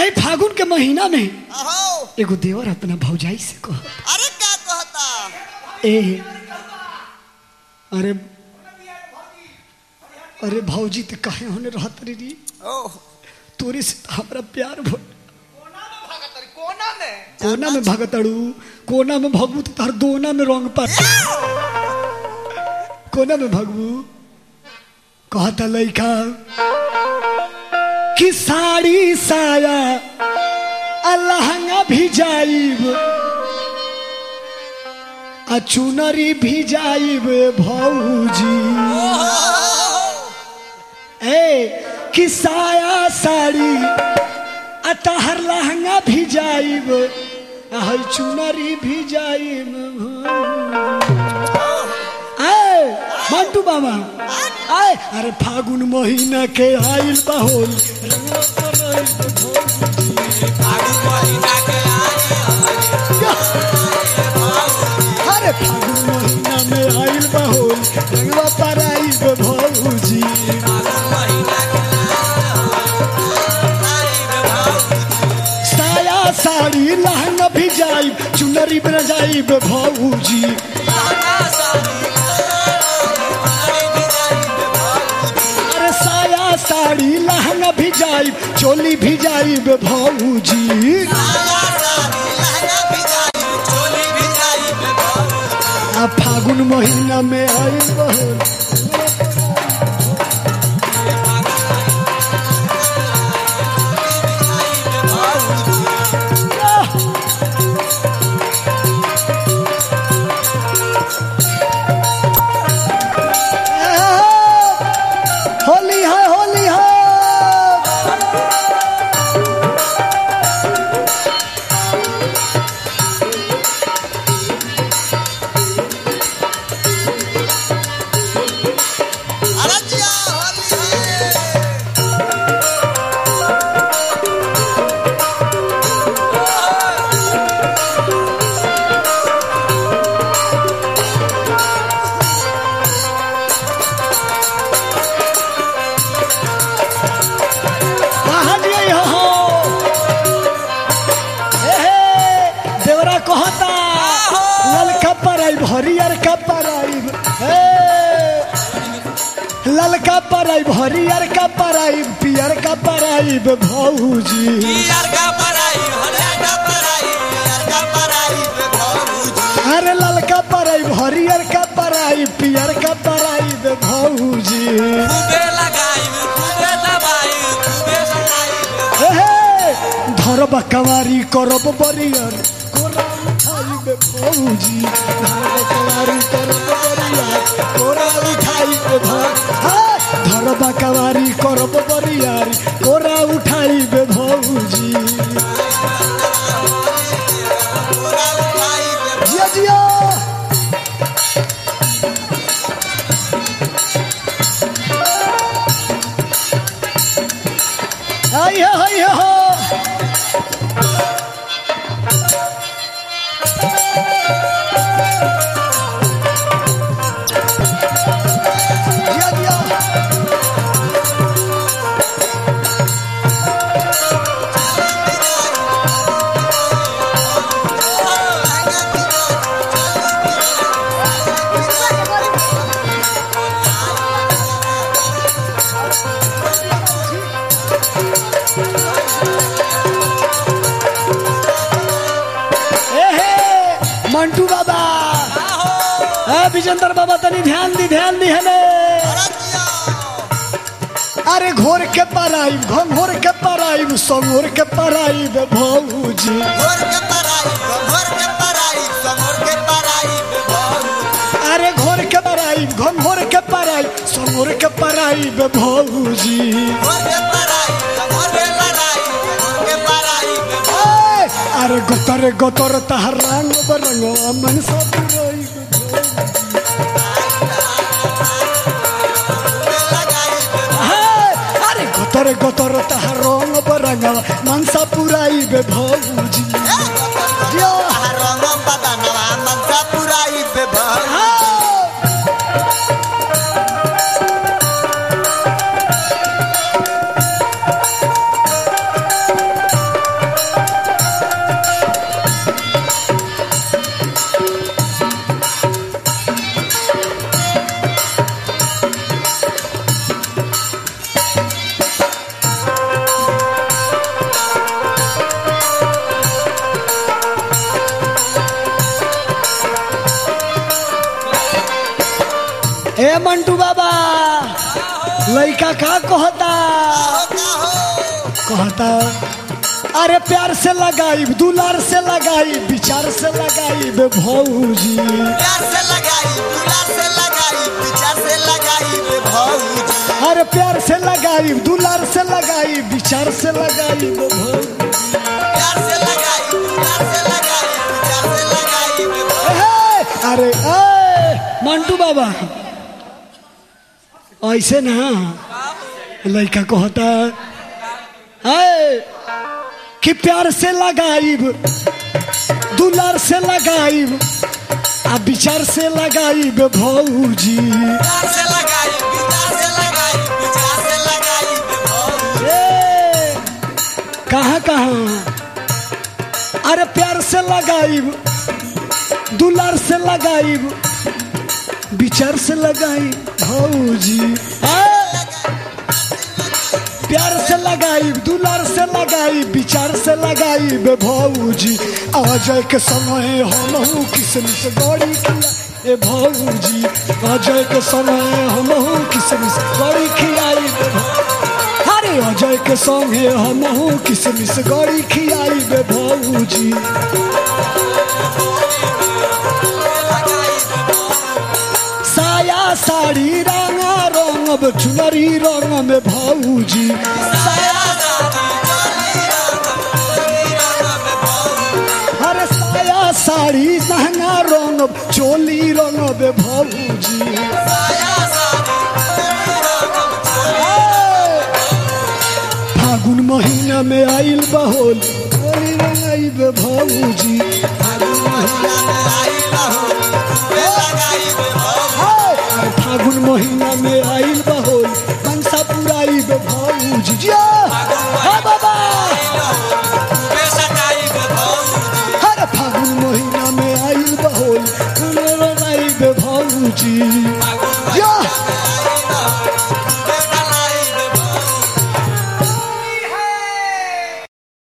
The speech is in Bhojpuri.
ए फागुन के महीना में अहो एगो देवर अपना भौजाई से कह अरे क्या कहता ए अरे अरे भौजी तो कहे होने रहत रे ओह तोरे से तो हमरा प्यार भो कोना में कोना में भगतड़ू कोना में भगबू तो तार दोना में रंग पर कोना में भगबू कहता लइका कि साड़ी साया आ लहंगा भी जाइब आ चुनरी भी जाइब भौजी ए कि साया साड़ी आ तहर लहंगा भी जाइब आ हई चुनरी भी जाइब आए मंटू बाबा आए अरे फागुन महीना के आइल बहोल रंगवा पर आइल बहोल। अरे फागुन महीना में आइल बहोल रंगवा पर आइल भौजी साया साड़ी लहंगा भी जाइब चुनरी बन जाइब भौजी अरे साया साड़ी लहंगा भी जाइब चोली भी जाइब भौजी आ फागुन महीना में आइल बहोल होली है होली है अरे जिया होली है कहाँ दिए हो ए हे, देवरा कहता ललका पराइब हरियर का पराइब हे ललका पराइब हरियर का पराइब पियर का पराइब भौजी अरे ललका पराइब हरियर का पराइब पियर का पराइब भौजी हे हे, धरब कवारी करब बरियर कोरा उठाइब भौजी धरब कवारी करब बरियर कोरा उठाइब भौ- हे, धरब कवारी करब बरियर कोरा उठाइब भौजी जिया जिया आई हो आई हो जिया जिया ए हे मंटू बाबा ए विजेंद्र बाबा तनी ध्यान दी ध्यान दी हले अरे घोर के पराई घोर के पराई संगोर के पराई भौजी अरे घोर के पराई घोर के पराई संगोर के पराई भौजी ए, अरे गोतर गोतर तहर रंग बरंगवा मन सब रोई अरे गोतर गोतर तहर रंग बरंगवा मन सब पुराई भौजी हाँ ए मंटू बाबा लड़का का कहता हो का हो कहता अरे प्यार से लगाई दुलार से लगाई विचार से लगाई बे भौजी प्यार से लगाई दुलार से लगाई विचार से लगाई बे भौजी अरे प्यार से लगाई दुलार से लगाई विचार से लगाई बे भौजी प्यार से लगाई दुलार से लगाई विचार से लगाई बे भौजी ए, अरे ए, मंटू बाबा ऐसे ना लड़का कहता है कि प्यार से लगाइब दुलार से लगाइब आ विचार से लगाइब भौजी प्यार से लगाई विचार से लगाई विचार से लगाई बे भौजी ए, कहाँ कहाँ अरे प्यार से लगाइब दुलार से लगाइब विचार से लगाई भौजी ए, प्यार से लगाई दुलार से लगाई विचार से लगाई बे भौजी अजय के समय हम किसमिस गड़ी खिया ए भौजी अजय के समय हम किसमिस गड़ी खियाई बे भौ- अरे अजय के संगे हम किसमिस गड़ी खियाई बे भौजी साया साड़ी रंगा रंग चुनरी रंग में भौजी साया अरे साया साड़ी लहंगा रंग चोली रंग में भौजी फागुन महीना में आइल बहोल होली रंगाई बे भौजी अरे फागुन महीना में आइल बहोल मनसा पुराई बे भौजी जिया हा बाबा अरे फागुन महीना में आइल बहोल रंगाई बे भौजी